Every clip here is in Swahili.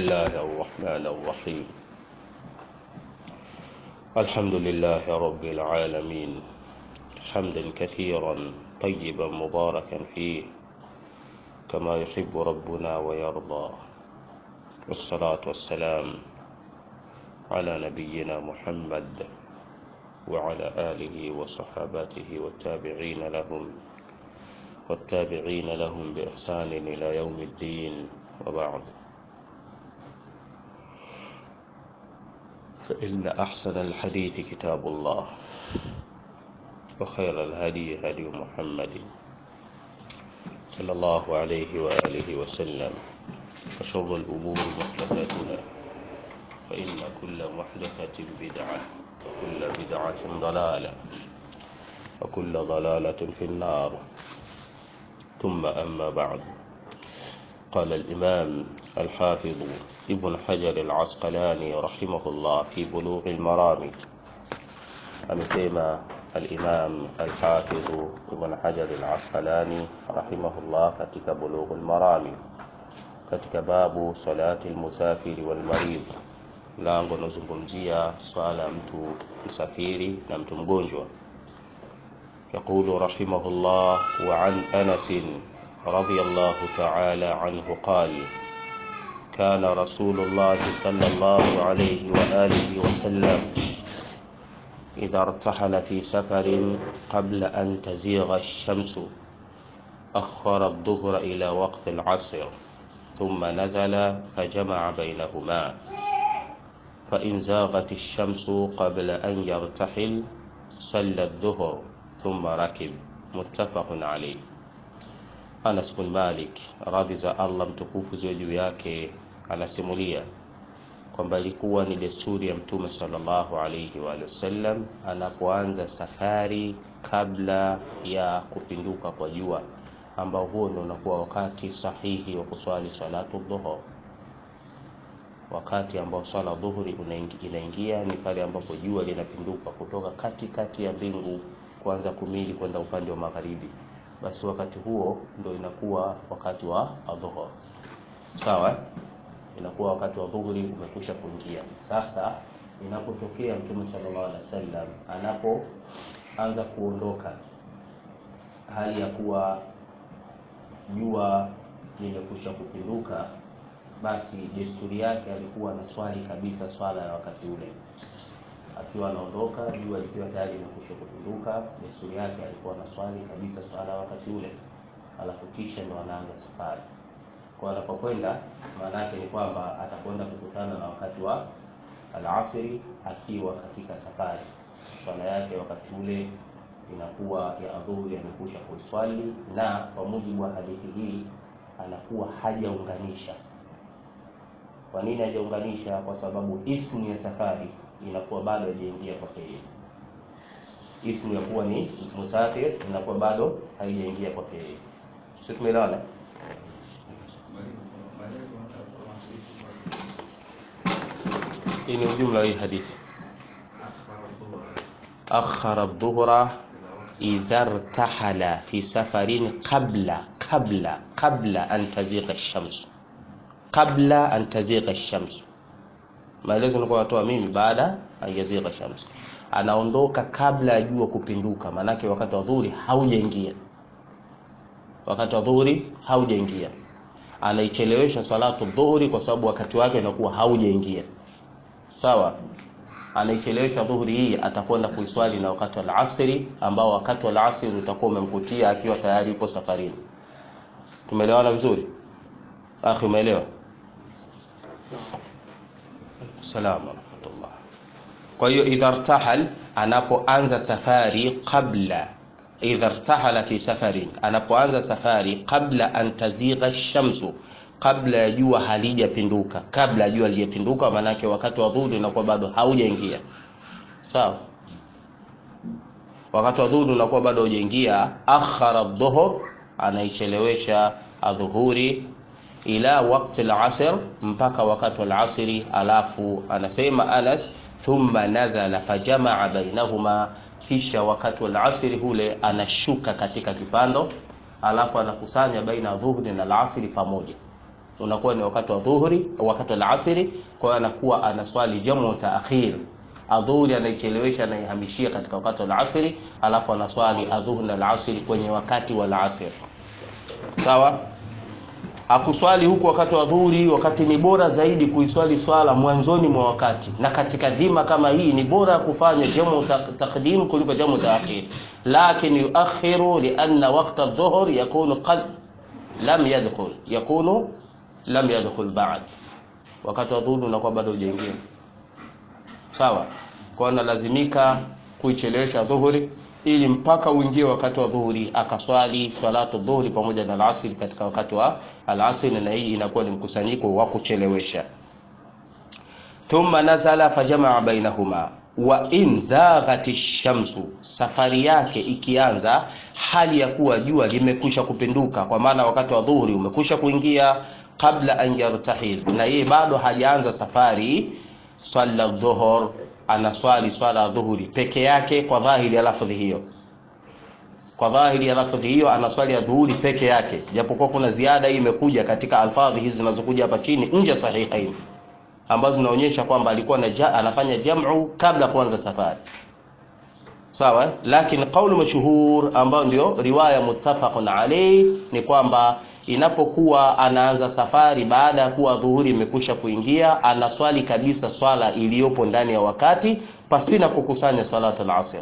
الله الرحمن الرحيم الحمد لله رب العالمين حمدا كثيرا طيبا مباركا فيه كما يحب ربنا ويرضى والصلاة والسلام على نبينا محمد وعلى آله وصحابته والتابعين لهم والتابعين لهم بإحسان إلى يوم الدين وبعد فإن أحسن الحديث كتاب الله وخير الهدي هدي محمد صلى الله عليه وآله وسلم وشر الأمور محدثاتنا فإن كل محدثة بدعة وكل بدعة ضلالة وكل ضلالة في النار ثم أما بعد قال الإمام الحافظ ابن حجر العسقلاني رحمه الله في بلوغ المرام amesema al-Imam al-Hafidh Ibn Hajar al-Asqalani rahimahullah katika Bulugh al-Marami katika babu salati al-musafiri wal marid lango linazungumzia swala mtu msafiri na mtu mgonjwa يقول رحمه الله وعن أنس رضي الله تعالى عنه قال كان رسول الله صلى الله عليه وآله وسلم إذا ارتحل في سفر قبل أن تزيغ الشمس أخر الظهر إلى وقت العصر ثم نزل فجمع بينهما فإن زاغت الشمس قبل أن يرتحل صلى الظهر ثم ركب متفق عليه Anas bin Malik radhi za Allah mtukufu ziwe juu yake anasimulia kwamba ilikuwa ni desturi ya Mtume sallallahu alaihi wa sallam anapoanza safari kabla ya kupinduka kwa jua, ambao huo ndio unakuwa wakati sahihi wa kuswali salatu dhuhur. Wakati ambao swala dhuhuri inaingia ni pale ambapo jua linapinduka kutoka katikati kati ya mbingu kuanza kumili kwenda upande wa magharibi basi wakati huo ndo inakuwa wakati wa adhuhur sawa inakuwa wakati wa dhuhuri umekwisha kuingia sasa inapotokea mtume sallallahu alaihi wasallam anapoanza kuondoka hali ya kuwa jua limekwisha kupinduka basi desturi yake alikuwa na swali kabisa swala ya wakati ule akiwa anaondoka jua likiwa tayari limekwisha kupinduka, desturi yake alikuwa na swali kabisa swala wakati ule, alafu kisha ndo anaanza safari. Kwa anapokwenda, maana yake ni kwamba atakwenda kukutana na wakati wa alasiri akiwa katika safari. Swala yake wakati ule inakuwa ya adhuhuri amekwisha kuiswali, na kwa mujibu wa hadithi hii anakuwa hajaunganisha. Kwa nini hajaunganisha? Kwa sababu ismu ya safari inakuwa bado haijaingia kwake yeye. Ismu ya kuwa ni musafir inakuwa bado haijaingia kwake yeye. Sio, tumeelewana? Hii ni ujumla wa hii hadithi. Akhara dhuhra idha irtahala fi safarin qabla qabla qabla an tazigha ash-shams qabla an tazigha ash-shams maelezo nilikuwa natoa mimi baada ayazigha shams anaondoka kabla ya jua kupinduka maanake wakati wa dhuhuri haujaingia wakati wa dhuhuri haujaingia anaichelewesha salatu dhuhuri kwa sababu wakati wake unakuwa haujaingia sawa anaichelewesha dhuhuri hii atakwenda kuiswali na wakati wa alasiri ambao wakati wa alasiri utakuwa umemkutia akiwa tayari yuko safarini tumeelewana vizuri akhi umeelewa salam rahmatullah. Kwa hiyo idha irtahal, anapoanza safari qabla idha irtahala fi safarin, anapoanza safari qabla an tazigha shamsu, kabla ya jua halijapinduka. Kabla ya jua halijapinduka, maanake wakati wa dhuhuri unakuwa bado haujaingia, sawa. Wakati wa dhuhuri unakuwa bado haujaingia, akhara dhuhur, anaichelewesha adhuhuri ila wakti al-asr, mpaka wakati wa al-asri. Alafu anasema Anas, thumma nazala fajamaa bainahuma, kisha wakati wa al-asri hule anashuka katika kipando, alafu anakusanya baina dhuhri na al-asri pamoja. unakuwa ni wakati wa dhuhuri wakati wa alasiri kwa hiyo anakuwa anaswali jamu taakhir adhuhuri anaichelewesha anaihamishia katika wakati wa alasiri alafu anaswali adhuhuri na alasiri kwenye wakati wa alasiri sawa hakuswali huku wakati wa dhuhuri wakati ni bora zaidi kuiswali swala mwanzoni mwa wakati na katika dhima kama hii ni bora kufanya jamu taqdim kuliko jamu taakhir lakin yuakhiru lianna waqta adh-dhuhr yakunu qad lam yadkhul yakunu lam yadkhul ba'd wakati wa dhuhuri unakuwa bado hujaingia sawa kwa analazimika kuichelewesha dhuhuri ili mpaka uingie wakati wa dhuhuri akaswali salatu dhuhuri pamoja na alasiri katika wakati wa alasiri na hii inakuwa ni mkusanyiko wa kuchelewesha thumma nazala fajamaa bainahuma wa in zaghati shamsu safari yake ikianza hali ya kuwa jua limekwisha kupinduka kwa maana wakati wa dhuhuri umekwisha kuingia kabla an yartahil na yeye bado hajaanza safari swala dhuhur anaswali swala ya dhuhuri peke yake kwa dhahiri ya lafdhi hiyo kwa dhahiri ya lafdhi hiyo anaswali ya dhuhuri peke yake japokuwa kuna ziada hii imekuja katika alfadhi hizi zinazokuja hapa chini nje sahihain ambazo zinaonyesha kwamba alikuwa na ja, anafanya jam'u kabla kuanza safari sawa lakini qaulu mashhur ambayo ndio riwaya muttafaqun alayh ni kwamba inapokuwa anaanza safari baada ya kuwa dhuhuri imekusha kuingia anaswali kabisa swala iliyopo ndani ya wakati pasina kukusanya salatu al-asr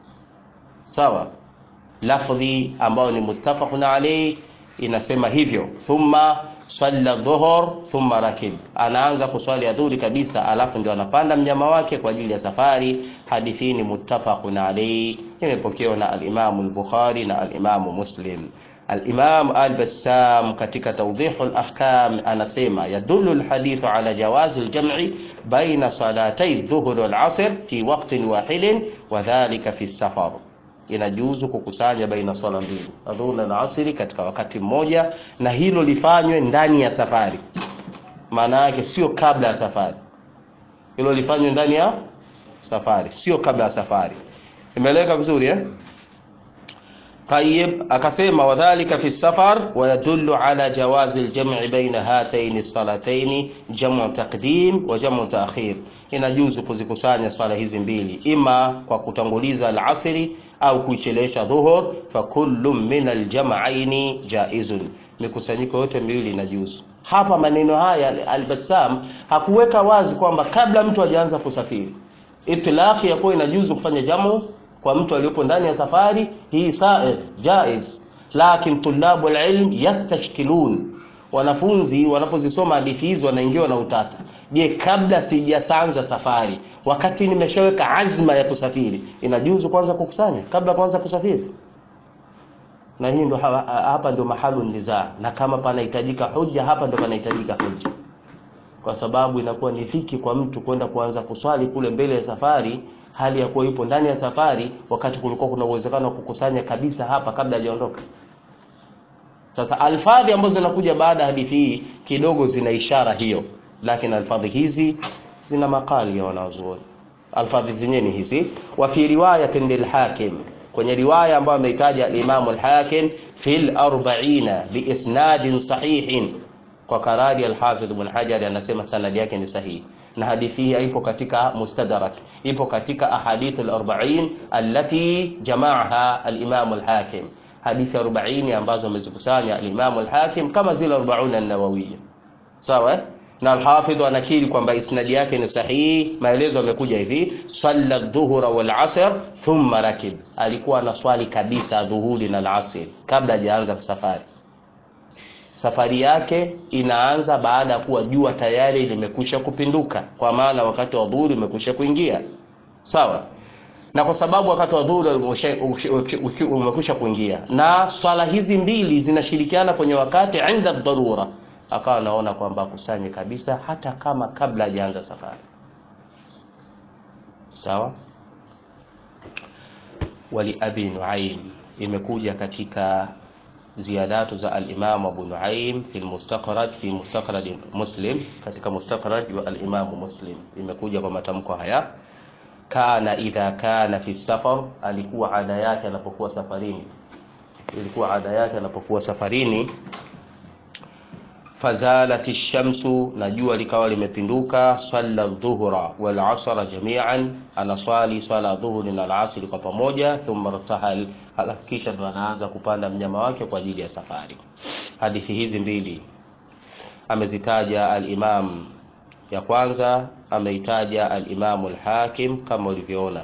sawa lafdhi ambayo ni muttafaqun alayh inasema hivyo thumma salla dhuhur thumma rakib anaanza kuswali adhuhuri kabisa alafu ndio anapanda mnyama wake kwa ajili ya safari hadithi ni muttafaqun alayh imepokewa na al-Imam al-Bukhari na al-Imam Muslim الإمام البسام katika توضيح الأحكام anasema يدل الحديث على جواز الجمع بين صلاتي الظهر والعصر في وقت واحد وذلك في السفر inajuzu kukusanya baina swala mbili adhuhuri na asiri katika wakati mmoja na hilo lifanywe ndani ya safari maana yake sio kabla ya safari hilo lifanywe ndani ya safari sio kabla ya safari imeeleweka vizuri eh طيب akasema wadhālika fi safar wa yadullu ala jawazi al-jam'i baina hataini as-salatayn jam'u taqdim wa jam'u ta'khir inajuzu kuzikusanya swala hizi mbili ima kwa kutanguliza al-asri au kuichelewesha dhuhur fa kullu min al-jam'aini jaizun mikusanyiko yote miwili inajuzu hapa maneno haya al-Bassam hakuweka wazi kwamba kabla mtu hajaanza kusafiri itlaqi ya kuwa inajuzu kufanya jamu kwa mtu aliyopo ndani ya safari hii sair jaiz lakin tulabu alilm yastashkilun wanafunzi wanapozisoma hadithi hizi wanaingiwa na utata je kabla sijaanza safari wakati nimeshaweka azma ya kusafiri inajuzu kwanza kukusanya kabla kwanza kusafiri na hii ndo hapa ndo mahalu nizaa na kama panahitajika hoja hapa ndo panahitajika hoja kwa sababu inakuwa ni dhiki kwa mtu kwenda kuanza kuswali kule mbele ya safari hali ya kuwa yupo ndani ya safari wakati kulikuwa kuna uwezekano wa kukusanya kabisa hapa kabla hajaondoka sasa alfadhi ambazo zinakuja baada ya hadithi hii kidogo zina ishara hiyo lakini alfadhi hizi zina makali ya wanazuoni alfadhi zenyewe ni hizi wa fi riwayatin lilhakim kwenye riwaya ambayo ameitaja al-Imam al-Hakim fil 40 bi isnadin sahihin kwa karari al-Hafidh Ibn Hajar anasema sanadi yake ni sahihi na hadithi hii ipo katika mustadrak ipo katika ahadith al-40 allati jamaaha al-Imam al-Hakim hadithi 40 ambazo amezikusanya al-Imam al-Hakim kama zile 40 an-Nawawiyya sawa na al-Hafidh anakiri kwamba isnadi yake ni sahihi maelezo yamekuja hivi salla dhuhra wal asr thumma rakib alikuwa anaswali kabisa dhuhuri na al-asr kabla hajaanza safari safari yake inaanza baada ya kuwa jua tayari limekwisha kupinduka kwa maana wakati wa dhuhuri umekwisha kuingia sawa na kwa sababu wakati wa dhuhuri umekwisha kuingia na swala hizi mbili zinashirikiana kwenye wakati inda dharura akawa anaona kwamba akusanye kabisa hata kama kabla hajaanza safari sawa wali abi nuaim imekuja katika ziyadatu za al-Imam Abu Nuaim fi al-Mustakhraj fi Mustakhraj Muslim katika Mustakhraj wa al-Imam Muslim imekuja kwa matamko haya kana idha kana fi safar alikuwa ada yake anapokuwa safarini ilikuwa ada yake anapokuwa safarini fazalat shamsu, na jua likawa limepinduka. Salla dhuhra wal asra jamian, anaswali swala dhuhuri na alasri kwa pamoja. Thumma irtahal, halafu kisha ndo anaanza kupanda mnyama wake kwa ajili ya safari. Hadithi hizi mbili amezitaja al-Imam, ya kwanza ameitaja al-Imam al-Hakim kama ulivyoona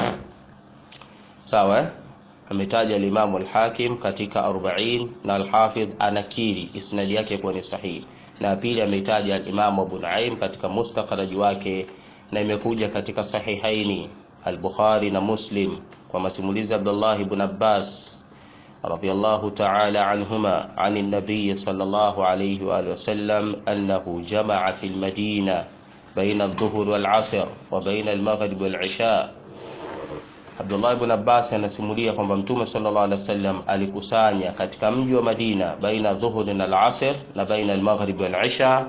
sawa eh? ametaja al-Imam al-Hakim katika 40 na al-Hafidh anakiri isnadi yake kuwa ni sahihi, na pili ameitaja al-Imam Abu Nuaim katika mustakhraj wake, na imekuja katika sahihaini al-Bukhari na Muslim kwa masimulizi Abdullah ibn Abbas radiyallahu ta'ala anhuma an an-nabiy sallallahu alayhi wa alihi wasallam annahu jama'a fil madina baina adh-dhuhr wal-'asr wa baina al-maghrib wal-'isha Abdullah ibn Abbas anasimulia kwamba Mtume sallallahu alaihi wasallam alikusanya katika mji wa Madina baina dhuhuri na al-asr na baina al-maghrib wal-isha.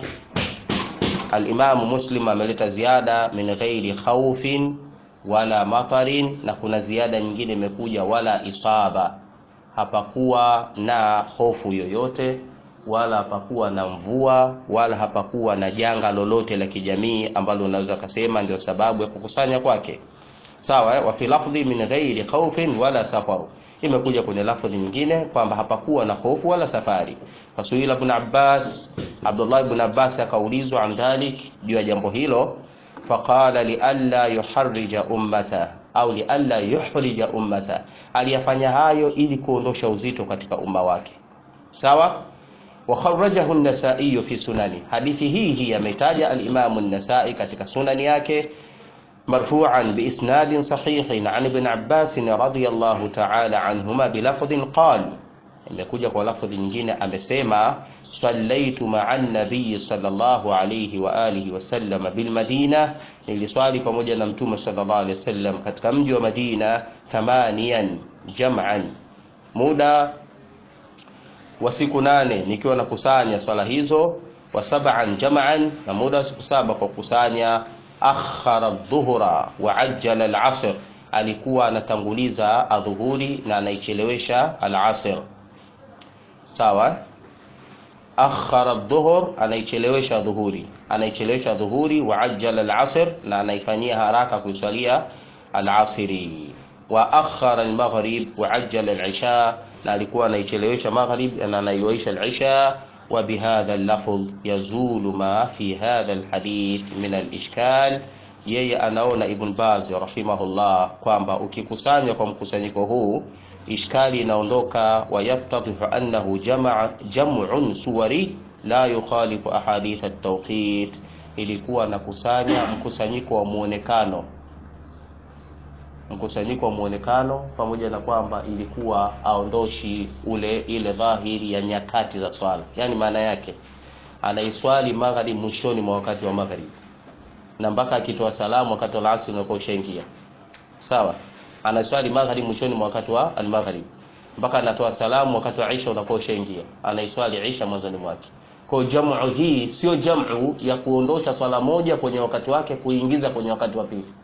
Al-Imam Muslim ameleta ziada min ghairi khawfin wala matarin, na kuna ziada nyingine imekuja wala isaba, hapakuwa na hofu yoyote wala hapakuwa na mvua wala hapakuwa na janga lolote la kijamii ambalo unaweza kusema ndio sababu ya kukusanya kwake. Sawa, wa fi lafdhi min ghairi khawfin wala safar, imekuja kwenye lafdhi nyingine kwamba hapakuwa na hofu wala safari. Fasuila ibn Abbas, Abdullah ibn Abbas akaulizwa an dhalik, juu ya jambo hilo, faqala li alla yuharrija ummata au li alla yuhrija ummata, aliyafanya hayo ili kuondosha uzito katika umma wake. Sawa, wa kharrajahu an-Nasa'i fi sunani, hadithi hii hii ametaja al-Imam an-Nasa'i katika sunani yake مرفوعا بإسناد صحيح عن ابن عباس رضي الله تعالى عنهما بلفظ قال imekuja kwa lafdhi nyingine amesema sallaitu maa nabiyi sallallahu alayhi wa alihi wasallam bilmadina, niliswali pamoja na mtume sallallahu alayhi wasallam katika mji wa Madina thamanian jam'an, muda wa siku nane nikiwa nakusanya swala hizo, wa sab'an jam'an, na muda wa siku saba kwa kukusanya akhara dhuhra wa ajjala al-asr, alikuwa anatanguliza adhuhuri na anaichelewesha al-asr. Sawa, akhara dhuhur, anaichelewesha dhuhuri, anaichelewesha dhuhuri, wa ajjala al-asr, na anaifanyia haraka kuiswalia al-asri. Wa akhara al-maghrib wa ajjala al-isha, na alikuwa anaichelewesha maghrib na anaiwaisha al-isha وبهذا اللفظ يزول ما في هذا الحديث من الإشكال yeye anaona Ibn Baz rahimahullah kwamba ukikusanya kwa mkusanyiko huu ishkali inaondoka, wayattadhihu annahu jamaa jam'un suwari la yukhalifu ahadith at-tawqit, ilikuwa nakusanya mkusanyiko wa muonekano mkusanyiko wa muonekano, pamoja na kwamba ilikuwa aondoshi ule ile dhahiri ya nyakati za swala. Yani maana yake anaiswali magharibi mwishoni mwa wakati wa magharibi, na mpaka akitoa salamu wakati wa asri unakuwa ushaingia. Sawa, anaiswali magharibi mwishoni mwa wakati wa almaghrib, mpaka anatoa salamu wakati wa isha unakuwa ushaingia. Anaiswali isha mwanzoni mwake. Kwa jamu hii sio jamu ya kuondosha swala moja kwenye wakati wake kuingiza kwenye wakati wa pili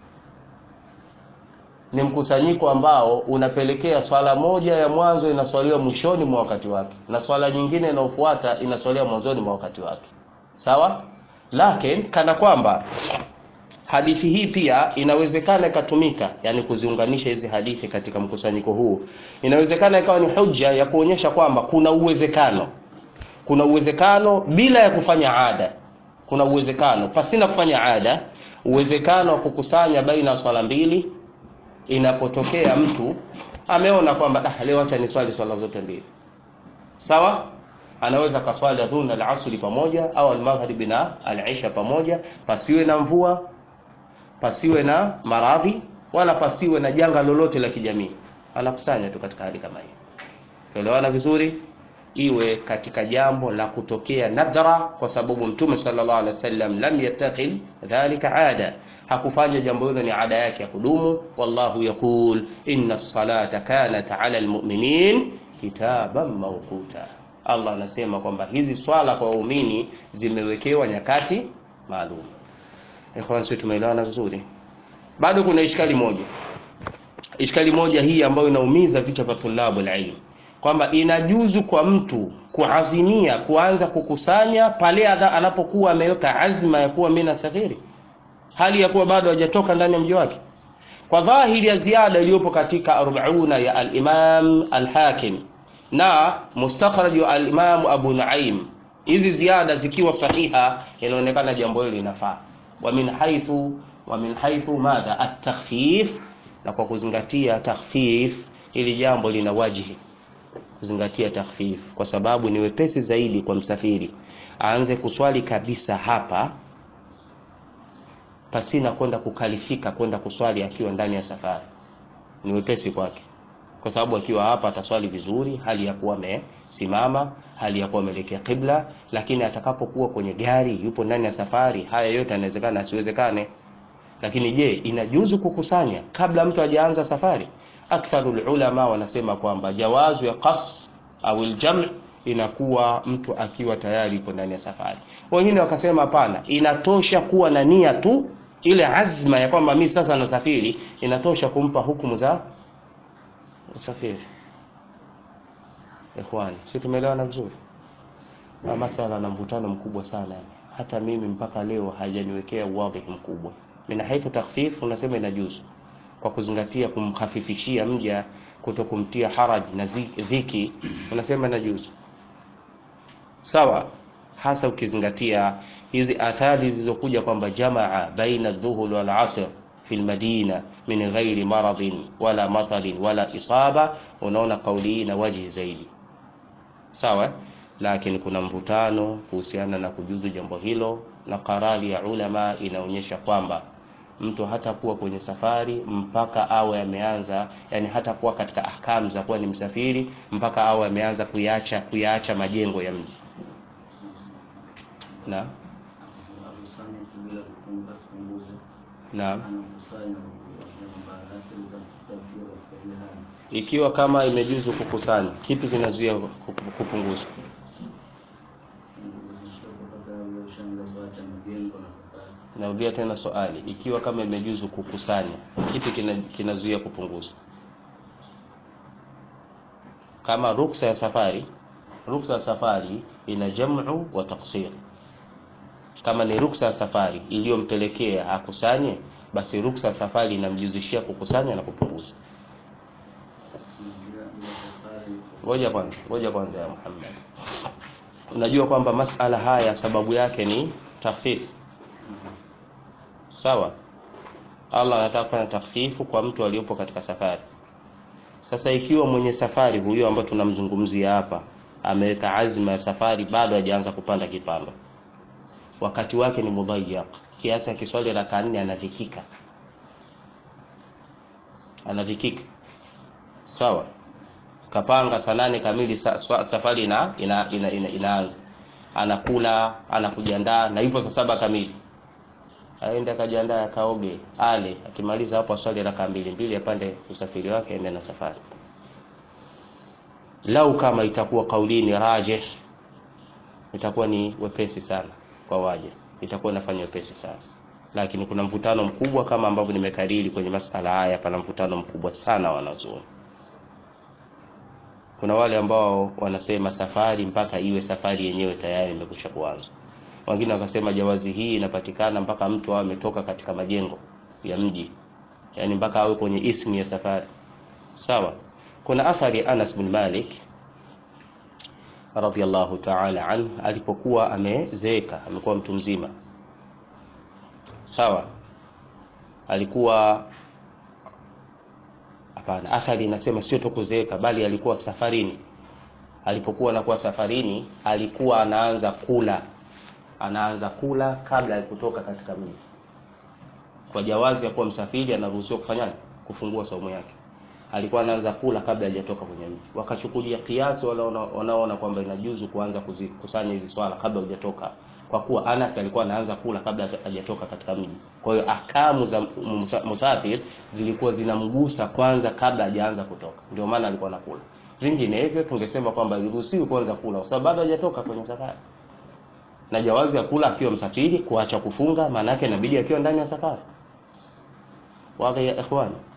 ni mkusanyiko ambao unapelekea swala moja ya mwanzo inaswaliwa mwishoni mwa wakati wake na swala nyingine inayofuata inaswaliwa mwanzoni mwa wakati wake. Sawa, lakini kana kwamba hadithi hii pia inawezekana ikatumika, yani kuziunganisha hizi hadithi katika mkusanyiko huu, inawezekana ikawa ni hujja ya kuonyesha kwamba kuna uwezekano, kuna uwezekano bila ya kufanya ada, kuna uwezekano pasina kufanya ada, uwezekano wa kukusanya baina ya swala mbili inapotokea mtu ameona kwamba ah, leo acha niswali swala zote mbili sawa, anaweza kaswali dhuhuri na al-asri pamoja au al-maghribi na al-isha pamoja, pasiwe na mvua, pasiwe na maradhi, wala pasiwe na janga lolote la kijamii, anakusanya tu katika hali kama hiyo. Tuelewana vizuri, iwe katika jambo la kutokea nadhara, kwa sababu Mtume sallallahu alaihi wasallam lam yattakhidh dhalika ada hakufanya jambo hilo ni ada yake ya kudumu. Wallahu yaqul inna salata kanat ala almu'minin kitaban mawquta, Allah anasema kwamba hizi swala kwa waumini zimewekewa nyakati maalum. Ikhwan, sisi tumeelewana vizuri? Bado kuna ishkali moja, ishkali moja hii ambayo inaumiza vichwa vya tulabu alilm. kwamba inajuzu kwa mtu kuazimia kuanza kukusanya pale anapokuwa ameweka azma ya kuwa mimi nasafiri hali ya kuwa bado hajatoka ndani ya mji wake kwa dhahiri ya ziada iliyopo katika arbauna ya al-Imam al-Hakim na mustakhraj wa al-Imam Abu Nuaim hizi ziada zikiwa sahiha inaonekana jambo hili linafaa wa min haythu wa min haythu madha at-takhfif na kwa kuzingatia takhfif ili jambo lina wajihi kuzingatia takhfif kwa sababu ni wepesi zaidi kwa msafiri aanze kuswali kabisa hapa pasina kwenda kukalifika kwenda kuswali akiwa ndani ya safari ni wepesi kwake kwa sababu akiwa hapa ataswali vizuri hali ya kuwa amesimama hali ya kuwa ameelekea qibla lakini atakapokuwa kwenye gari yupo ndani ya safari haya yote yanawezekana asiwezekane lakini je inajuzu kukusanya kabla mtu hajaanza safari aktharul ulama wanasema kwamba jawazu ya qas au aljam inakuwa mtu akiwa tayari yupo ndani ya safari wengine wakasema hapana inatosha kuwa na nia tu ile azma ya kwamba mimi sasa nasafiri inatosha kumpa hukumu za usafiri ikhwani si tumeelewana vizuri na masala na mvutano mkubwa sana hata mimi mpaka leo hajaniwekea uwadhi mkubwa min haithu takhfif unasema inajuzu kwa kuzingatia kumkhafifishia mja kuto kumtia haraj na dhiki unasema inajuzu sawa hasa ukizingatia hizi athari zilizokuja kwamba jamaa baina dhuhul wal asr fi almadina min ghairi maradhin wala matarin wala isaba unaona kauli hii na wajihi zaidi sawa lakini kuna mvutano kuhusiana na kujuzu jambo hilo na karari ya ulama inaonyesha kwamba mtu hatakuwa kwenye safari mpaka awe ameanza yani hatakuwa katika ahkamu za kuwa ni msafiri mpaka awe ameanza kuyaacha kuyaacha majengo ya mji na Naam. Ikiwa kama imejuzu kukusanya, kipi kinazuia kupunguza? Narudia tena swali, ikiwa kama imejuzu kukusanya, kipi kinazuia kupunguza? Kama ruksa ya safari, ruksa ya safari ina jamu wa taksir kama ni ruksa ya safari iliyompelekea akusanye basi ruksa ya safari inamjuzishia kukusanya na kupunguza ngoja kwanza ngoja kwanza ya Muhammad unajua kwamba masala haya sababu yake ni takhfif sawa Allah anataka kufanya takhfifu kwa mtu aliyopo katika safari sasa ikiwa mwenye safari huyo ambaye tunamzungumzia hapa ameweka azma ya safari bado hajaanza kupanda kipando wakati wake ni mudhayyaq kiasi akiswali raka nne anadhikika anadhikika sawa kapanga saa nane kamili sa, sa, safari ina, ina, ina, ina, inaanza anakula anakujiandaa na ipo saa saba kamili aende akajiandaa akaoge ale akimaliza hapo aswali raka mbili mbili apande usafiri wake aende na safari lau kama itakuwa kaulini rajih itakuwa ni wepesi sana kwa waja itakuwa inafanya wepesi sana lakini kuna mvutano mkubwa kama ambavyo nimekariri kwenye masala haya pana mvutano mkubwa sana wanazuoni kuna wale ambao wanasema safari mpaka iwe safari yenyewe tayari imekwisha kuanza wengine wakasema jawazi hii inapatikana mpaka mtu awe ametoka katika majengo ya mji yani mpaka awe kwenye ismu ya safari sawa kuna athari ya Anas bin Malik radhiallahu ta'ala an alipokuwa amezeeka amekuwa mtu mzima sawa alikuwa hapana athari inasema sio tu kuzeeka bali alikuwa safarini alipokuwa anakuwa safarini alikuwa anaanza kula anaanza kula kabla ya kutoka katika mji kwa jawazi ya kuwa msafiri anaruhusiwa kufanya kufungua saumu yake alikuwa anaanza kula kabla hajatoka kwenye mji wakachukulia kiasi wanaoona kwamba inajuzu kuanza kuzikusanya hizi swala kabla hujatoka kwa kuwa Anas alikuwa anaanza kula kabla hajatoka katika mji kwa hiyo ahkamu za musafir zilikuwa zinamgusa kwanza kabla hajaanza kutoka ndio maana alikuwa anakula vinginevyo tungesema kwamba iruhusiwi kwanza kula kwa sababu bado hajatoka kwenye safari na jawazi ya kula akiwa msafiri kuacha kufunga maana yake inabidi akiwa ndani ya safari wazi ya ikhwani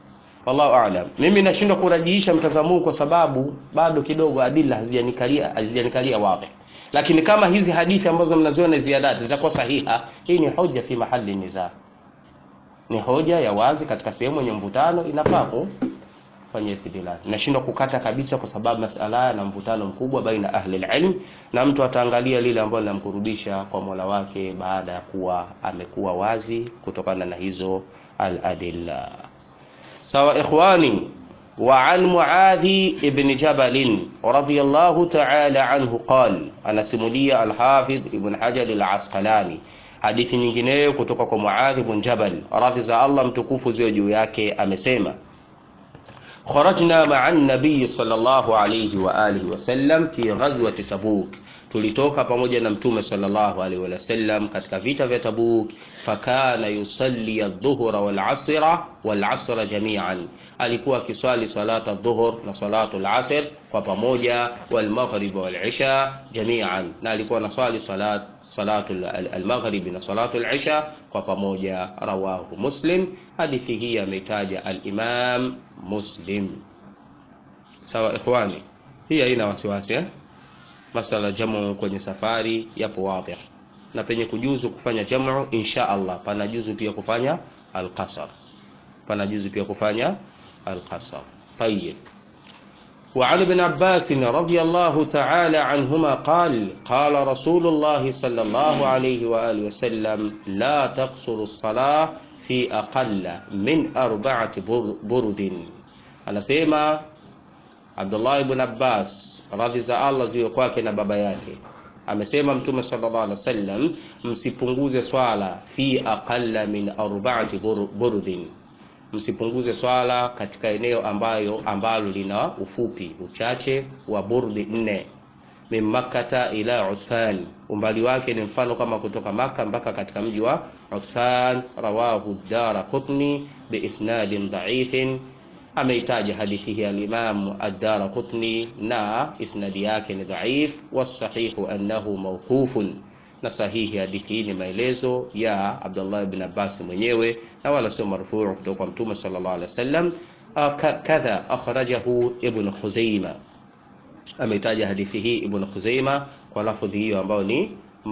wallahu a'lam mimi nashindwa kurajihisha mtazamo huu kwa sababu bado kidogo adila hazijanikalia hazijanikalia wazi lakini kama hizi hadithi ambazo mnaziona ziadati zitakuwa sahiha hii ni hoja fi mahali nizaa ni hoja ya wazi katika sehemu yenye mvutano inafaa kufanya istidlal nashindwa kukata kabisa kwa sababu masala yana mvutano mkubwa baina ahli alilm na mtu ataangalia lile ambalo linamkurudisha kwa Mola wake baada ya kuwa amekuwa wazi kutokana na hizo al-adilla sawa ikhwani وعن معاذ بن جبل رضي الله تعالى عنه قال أنا سمولية الحافظ ابن حجر العسقلاني hadithi nyingineyo kutoka kwa Muadh ibn Jabal radhi za Allah mtukufu ziwe juu yake amesema kharajna ma'a an-nabiy sallallahu alayhi wa alihi wasallam fi ghazwati Tabuk tulitoka pamoja na mtume sallallahu alaihi wasallam katika vita vya Tabuk fakana yusalli adh-dhuhra wal-'asra wal-'asra jami'an alikuwa akiswali salata adh-dhuhr na salatu al-'asr kwa pamoja wal-maghrib wal-'isha jami'an na alikuwa anaswali salat salatu al-maghrib na salatu al-'isha kwa pamoja rawahu muslim hadithi hii ameitaja al-imam muslim sawa ikhwani hii haina wasiwasi eh masala jamu kwenye safari yapo wazi na penye kujuzu kufanya jamu insha Allah pana juzu pia kufanya al-qasr pana juzu pia kufanya al-qasr طيب وعن ابن عباس رضي الله تعالى عنهما قال قال رسول الله صلى الله عليه وآله وسلم لا تقصر الصلاة في أقل من أربعة برد أنا سيما Abdullah ibn Abbas radhi za Allah ziwe kwake na baba yake amesema mtume sallallahu alaihi wasallam msipunguze swala fi aqalla min arba'ati burdin msipunguze swala katika eneo ambayo ambalo lina ufupi uchache wa burdi nne min makkata ila Uthman umbali wake ni mfano kama kutoka maka mpaka katika mji wa Uthman rawahu Daraqutni bi isnadin dha'ifin ameitaja hadithi hii al-Imam ad-Darqutni na isnadi yake ni dhaif wasahihu annahu mawqufun na sahihi hadithi hii ni maelezo ya Abdullah ibn Abbas mwenyewe na wala sio marfuu kutoka kwa Mtume sallallahu alaihi wasallam kadha akhrajahu ibn Khuzaima ameitaja hadithi hii ibn Khuzaima kwa lafdhi hiyo ambayo ni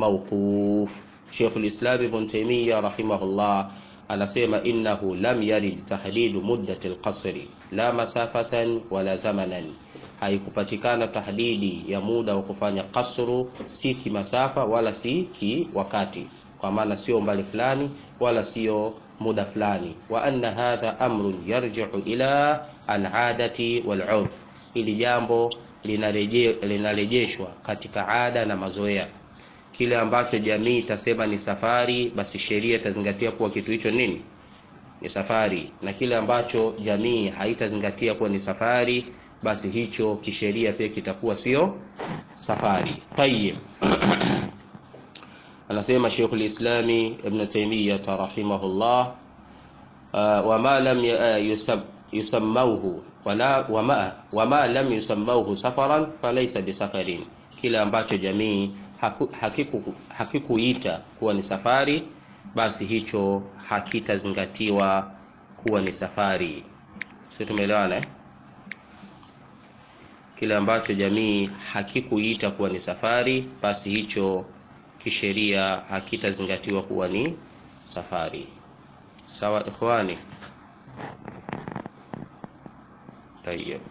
mawquf Sheikh al-Islam Ibn Taymiyyah rahimahullah anasema innahu lam yarid tahdidu muddati alqasri la masafatan wala zamanan haikupatikana tahdidi ya muda wa kufanya kasru si kimasafa wala si ki wakati kwa maana sio mbali fulani wala sio muda fulani wa anna hadha amrun yarji'u ila al'adati wal'urf ili jambo linarejeshwa katika ada na mazoea kile ambacho jamii itasema ni safari basi sheria itazingatia kuwa kitu hicho nini ni safari na kile ambacho jamii haitazingatia kuwa ni safari basi hicho kisheria pia kitakuwa sio safari tayyib anasema Sheikh al-Islam Ibn Taymiyyah rahimahullah wama lam yusammauhu wala wama wama lam yusammauhu safaran falaysa bisafarin kile ambacho jamii hakiku hakikuita kuwa ni safari basi hicho hakitazingatiwa kuwa ni safari sio tumeelewana eh? kile ambacho jamii hakikuita kuwa ni safari basi hicho kisheria hakitazingatiwa kuwa ni safari sawa ikhwani tayyib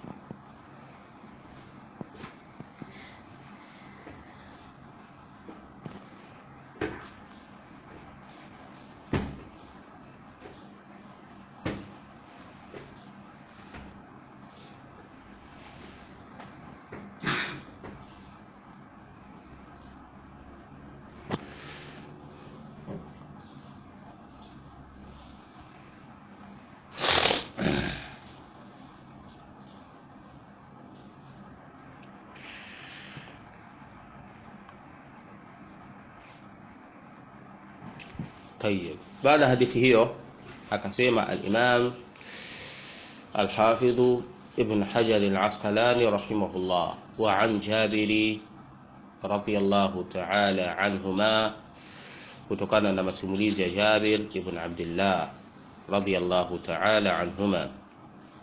طيب بعد hadithi hiyo akasema al-Imam al-Hafidh Ibn Hajar al-Asqalani rahimahullah wa an Jabiri radiyallahu ta'ala anhuma kutokana na masimulizi ya Jabir ibn Abdullah radiyallahu ta'ala anhuma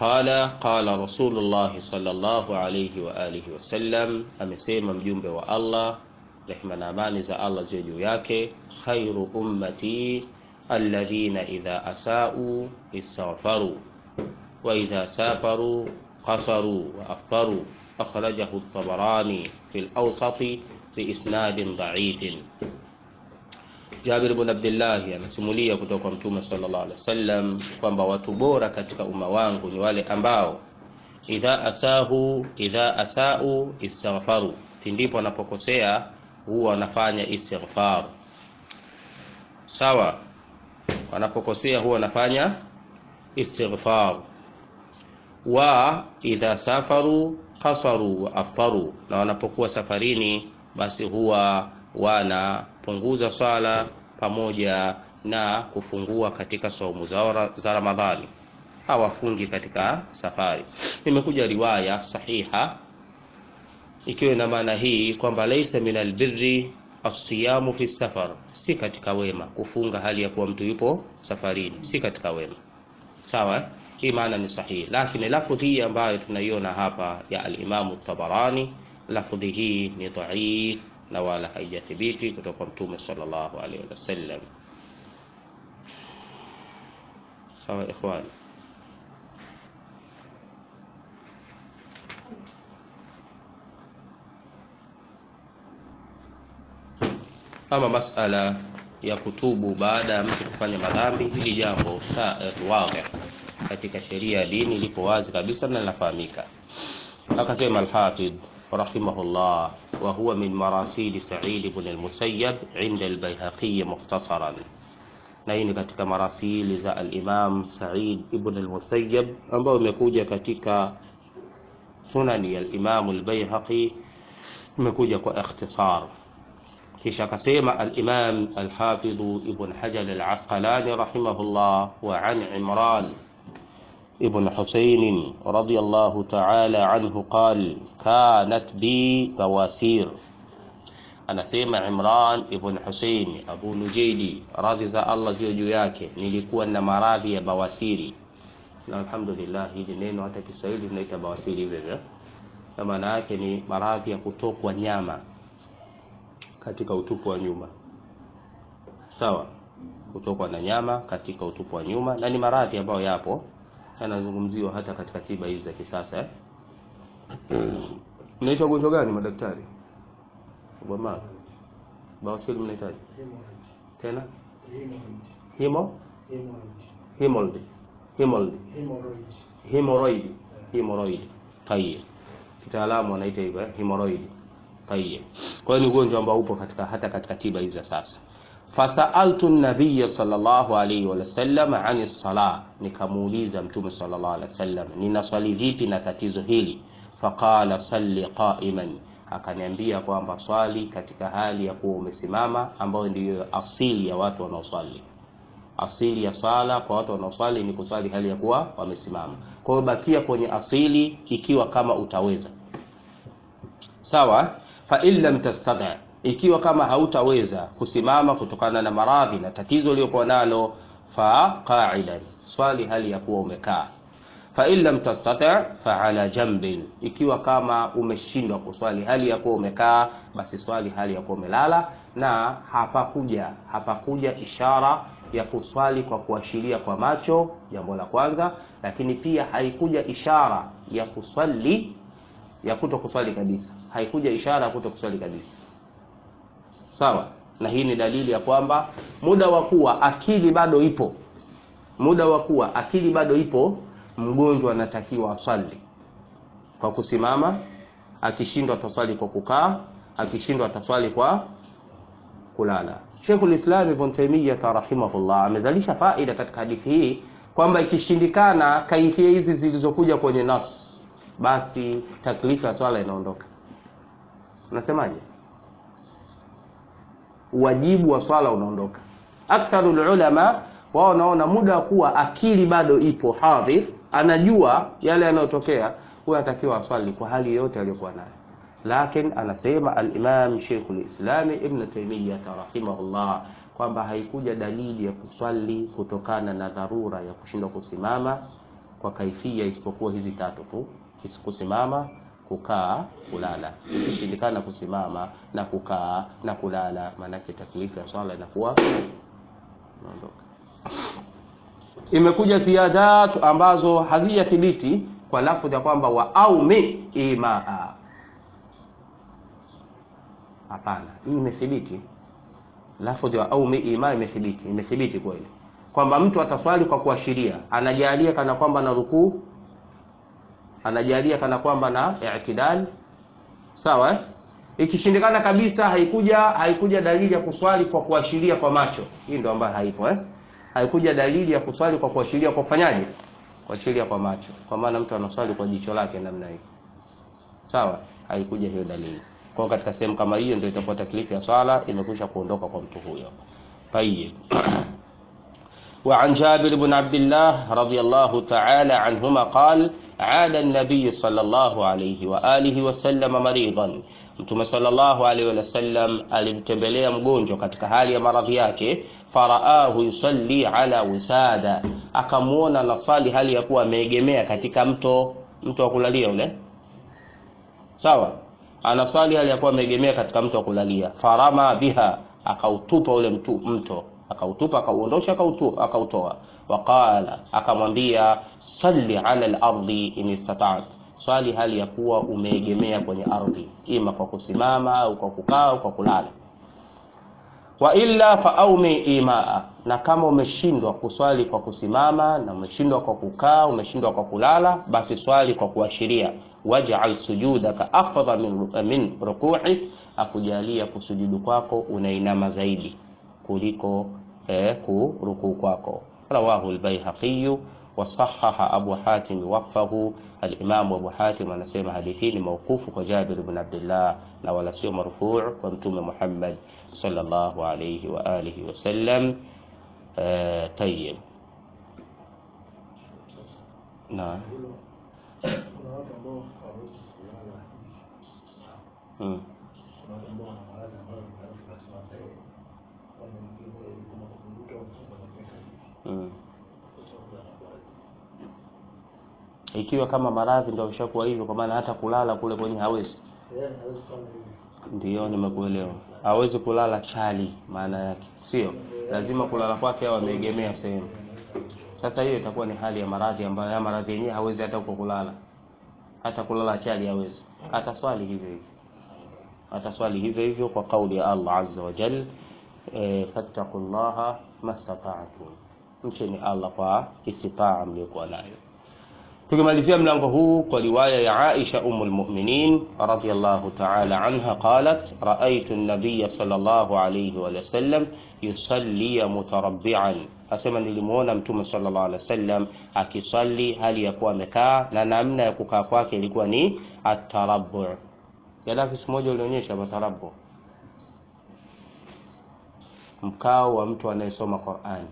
qala qala Rasulullah sallallahu alayhi wa alihi wasallam, amesema mjumbe wa Allah, rehma na amani za Allah ziwe juu yake, khairu ummati alladhina idha asau istaghfaru wa idha safaru qasaru wa aftaru akhrajahu at-Tabarani fi al-Awsat biisnadin dhaifin. Jabir bin Abdullah anasimulia kutoka kwa Mtume sallallahu alaihi wasallam kwamba watu bora katika umma wangu ni wale ambao idha asahu idha asau istaghfaru, pindipo wanapokosea huwa wanafanya istighfar. Sawa, wanapokosea huwa wanafanya istighfar. Wa idha safaru qasaru wa aftaru, na wanapokuwa safarini basi huwa wanapunguza swala pamoja na kufungua katika saumu za Ramadhani, hawafungi katika safari. Imekuja riwaya sahiha ikiwa na maana hii kwamba laisa min albirri asiyamu fi safar, si katika wema kufunga hali ya kuwa mtu yupo safarini, si katika wema. Sawa, hii maana ni sahihi, lakini lafdhi hii ambayo tunaiona hapa ya al-Imamu Tabarani, lafdhi hii ni dhaif na wala haijathibiti kutoka kwa Mtume sallallahu alaihi wasallam. Sawa ikhwan, ama masala ya kutubu baada ya mtu kufanya madhambi, hili jambo wazi katika sheria ya dini lipo wazi kabisa na linafahamika. Akasema Alhafidh rahimahullah wa huwa min marasil Sa'id ibn al-Musayyab inda al-Baihaqi mukhtasaran, na hii ni katika marasili za al-Imam Sa'id ibn al-Musayyab ambayo imekuja katika sunani ya al-Imam al-Baihaqi, imekuja kwa ikhtisar. Kisha akasema al-Imam al-Hafidh Ibn Hajar al-Asqalani rahimahullah wa an Imran ابن حسين رضي الله تعالى عنه قال كانت بي بواسير anasema Imran ibn Hussein Abu Nujaidi, radhi za Allah ziwe juu yake, nilikuwa na maradhi ya bawasiri, na alhamdulillah hili neno hata Kiswahili tunaita bawasiri hivyo hivyo, na maana yake ni maradhi ya kutokwa nyama katika utupu wa nyuma. Sawa, kutokwa na nyama katika utupu wa nyuma, na ni maradhi ambayo yapo yanazungumziwa hata katika tiba hizi za kisasa eh? Mnaitwa ugonjwa gani madaktari? Bwana bawasiri mnahitaji tena himo hemorrhoid hemorrhoid hemorrhoid hemorrhoid tayeb, kitaalamu wanaita hivyo hemorrhoid tayeb. Kwa hiyo ni ugonjwa ambao upo katika hata katika tiba hizi za sasa. Fasaaltu nabiya sallallahu alayhi wa sallam ani sala, nikamuuliza Mtume sallallahu alayhi wasallam nina swali vipi na tatizo hili. Faqala salli qa'iman, akaniambia kwamba swali katika hali ya kuwa umesimama, ambayo ndiyo asili ya watu wanaoswali. Asili ya swala kwa watu wanaoswali ni kuswali hali ya kuwa wamesimama. Kwa hiyo bakia kwenye asili ikiwa kama utaweza, sawa. Fa in lam tastati ikiwa kama hautaweza kusimama kutokana na maradhi na tatizo uliokuwa nalo, fa qa'idan, swali hali ya kuwa umekaa. Fa in lam tastati fa ala jambin, ikiwa kama umeshindwa kuswali hali ya kuwa umekaa, basi swali hali ya kuwa umelala. Na hapakuja hapakuja ishara ya kuswali kwa kuashiria kwa macho, jambo la kwanza, lakini pia haikuja ishara ya kuswali ya kuto kuswali kabisa, haikuja ishara ya kuto kuswali kabisa. Sawa, na hii ni dalili ya kwamba muda wa kuwa akili bado ipo, muda wa kuwa akili bado ipo, mgonjwa anatakiwa aswali kwa kusimama. Akishindwa ataswali kwa kukaa, akishindwa ataswali kwa kulala. Sheikhul Islam Ibn Taymiyyah rahimahullah amezalisha faida katika hadithi hii kwamba ikishindikana kaifia hizi zilizokuja kwenye nas, basi taklifu ya swala inaondoka. Unasemaje? Wajibu wa swala unaondoka. Aktharul ulama wao wanaona muda wa kuwa akili bado ipo hadhir, anajua yale yanayotokea, huyo anatakiwa aswali kwa hali yote aliyokuwa nayo. Lakini anasema al-Imam Sheikhul Islam Ibn Taymiyyah rahimahullah kwamba haikuja dalili ya kuswali kutokana na dharura ya kushindwa kusimama kwa kaifia isipokuwa hizi tatu tu kusimama kukaa kulala ikishindikana kusimama na kukaa na kulala maanake taklifu ya swala inakuwa naondoka imekuja ziadat ambazo hazijathibiti kwa lafdhi ya kwamba wa aumi imaa hapana hii imethibiti lafdhi wa aumi imaa imethibiti imethibiti kweli kwamba mtu ataswali kwa kuashiria anajalia kana kwamba na rukuu anajalia kana kwamba na i'tidal sawa eh? ikishindikana kabisa haikuja haikuja dalili ya kuswali kwa kuashiria kwa macho hii ndio ambayo haipo eh? haikuja dalili ya kuswali kwa kuashiria kwa kufanyaje kuashiria kwa macho kwa maana mtu anaswali kwa jicho lake namna hii sawa haikuja hiyo dalili kwa katika sehemu kama hiyo ndio itakuwa taklifu ya swala imekwisha kuondoka kwa mtu huyo tayib وعن جابر بن عبد الله رضي الله تعالى عنهما قال عاد النبي صلى الله عليه وآله وسلم مريضا mtume sallallahu alaihi wasallam alimtembelea mgonjwa katika hali ya maradhi yake faraahu yusalli ala wisada akamwona nasali hali ya kuwa ameegemea katika mto mto wa kulalia ule sawa anasali hali ya kuwa ameegemea katika mto wa kulalia farama biha akautupa ule mtu, mto akautupa akauondosha akautoa waqala akamwambia salli ala lardi in istata'ta swali hali ya kuwa umeegemea kwenye ardhi ima kwa kusimama au kwa kukaa au kwa kulala wa illa faaumi imaa na kama umeshindwa kuswali kwa kusimama na umeshindwa kwa kukaa umeshindwa kwa kulala basi swali kwa kuashiria waj'al sujudaka afdha min, min ruku'ik akujalia kusujudu kwako unainama zaidi kuliko eh, kurukuu kwako rawahu albayhaqi wasahaha abu hatim waqfahu alimamu abu hatim anasema hadithi hii ni maukufu kwa jabir ibn abdillah na wala sio marfuu kwa mtume muhammad sallallahu alayhi wa alihi wasallam uh, tayib na kuna watu ambao hawawezi kulala mm. kuna watu ambao wana maradhi ambayo ni maradhi lazima eh, wameingia kama kuvuruta mfumo na kuweka Mm. sasa wanakuwa ikiwa kama maradhi ndio ameshakuwa hivyo kwa maana hata kulala kule kwenye hawezi yeye hawezi kufanya hivi Ndiyo, nimekuelewa. Hawezi kulala chali, maana yake sio lazima kulala kwake au ameegemea sehemu. Sasa hiyo itakuwa ni hali ya maradhi ambayo haya maradhi yenyewe hawezi hata huko kulala, hata kulala chali hawezi, hata swali hivyo hivyo, hata swali hivyo hivyo kwa kauli ya Allah azza wa jal, e, fattaqullaha mastata'tum, mcheni Allah kwa istitaa mliokuwa nayo. tukimalizia mlango huu kwa riwaya ya Aisha umul mu'minin radhiyallahu ta'ala anha qalat ra'aytu an-nabiy sallallahu alayhi wa sallam yusalli mutarabbi'an asema nilimuona mtume sallallahu alaihi wasallam akisalli hali ya kuwa amekaa na namna ya kukaa kwake ilikuwa ni at-tarabbu' Gaddafi siku moja ulionyesha matarabbu mkao wa mtu anayesoma Qur'an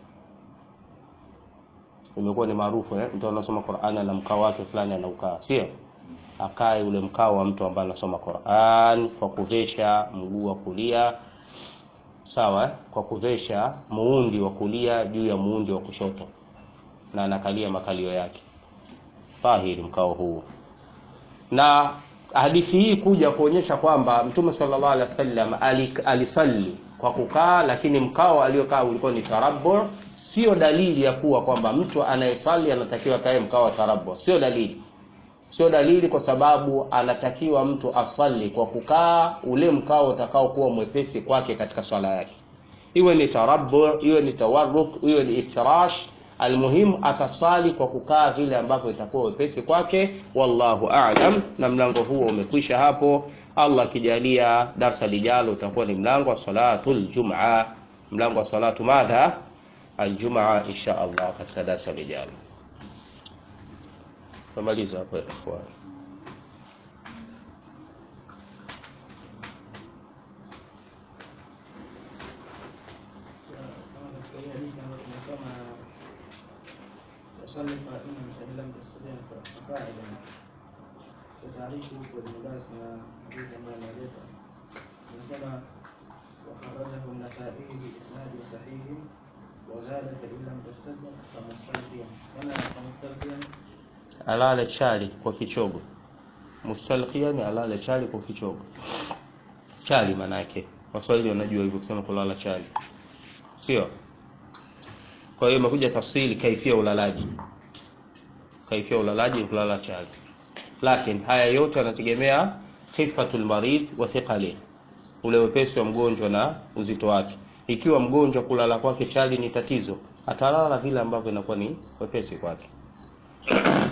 imekuwa ni maarufu eh? mtu anasoma Qur'an na mkao wake fulani anaukaa, sio akae ule mkao wa mtu ambaye anasoma Qur'an kwa kuvesha mguu wa kulia sawa eh? kwa kuvesha muundi wa kulia juu ya muundi wa kushoto na anakalia makalio yake tahiri mkao huu na hadithi hii kuja kuonyesha kwamba mtume sallallahu alaihi wasallam alisalli kwa kukaa lakini mkao aliokaa ulikuwa ni tarabbu sio dalili ya kuwa kwamba mtu anayesali anatakiwa kae mkao wa tarabbu sio dalili sio dalili kwa sababu anatakiwa mtu asali kwa kukaa ule mkao utakao kuwa mwepesi kwake katika swala yake iwe ni tarabbu iwe ni tawarruk iwe ni iftirash almuhimu atasali kwa kukaa vile ambavyo itakuwa wepesi kwake wallahu a'lam na mlango huo umekwisha hapo Allah akijalia darsa lijalo utakuwa ni mlango wa salatul jumaa mlango wa salatu madha aljumaa insha Allah katika darsa lijalo tumaliza hapo ikhwan kama katika hii hadithi ambayo tumesoma تصلي قائما فإن لم تستطيع فقاعدا وتعريفه والمدارس مع حديث ما ناديته نسمع وخرجه النسائي بإسناد صحيح وزاد فإن لم تستطع فمستلقيا هنا فمستلقيا alale chali kwa kichogo mustalqiyan alale chali kwa kichogo chali manake waswahili wanajua hivyo kusema kulala chali sio kwa hiyo imekuja tafsiri kaifia ulalaji kaifia ulalaji kulala chali lakini haya yote yanategemea khifatul marid wa thiqali ule wepesi wa mgonjwa na uzito wake ikiwa mgonjwa kulala kwake chali ni tatizo atalala vile ambavyo inakuwa ni wepesi kwake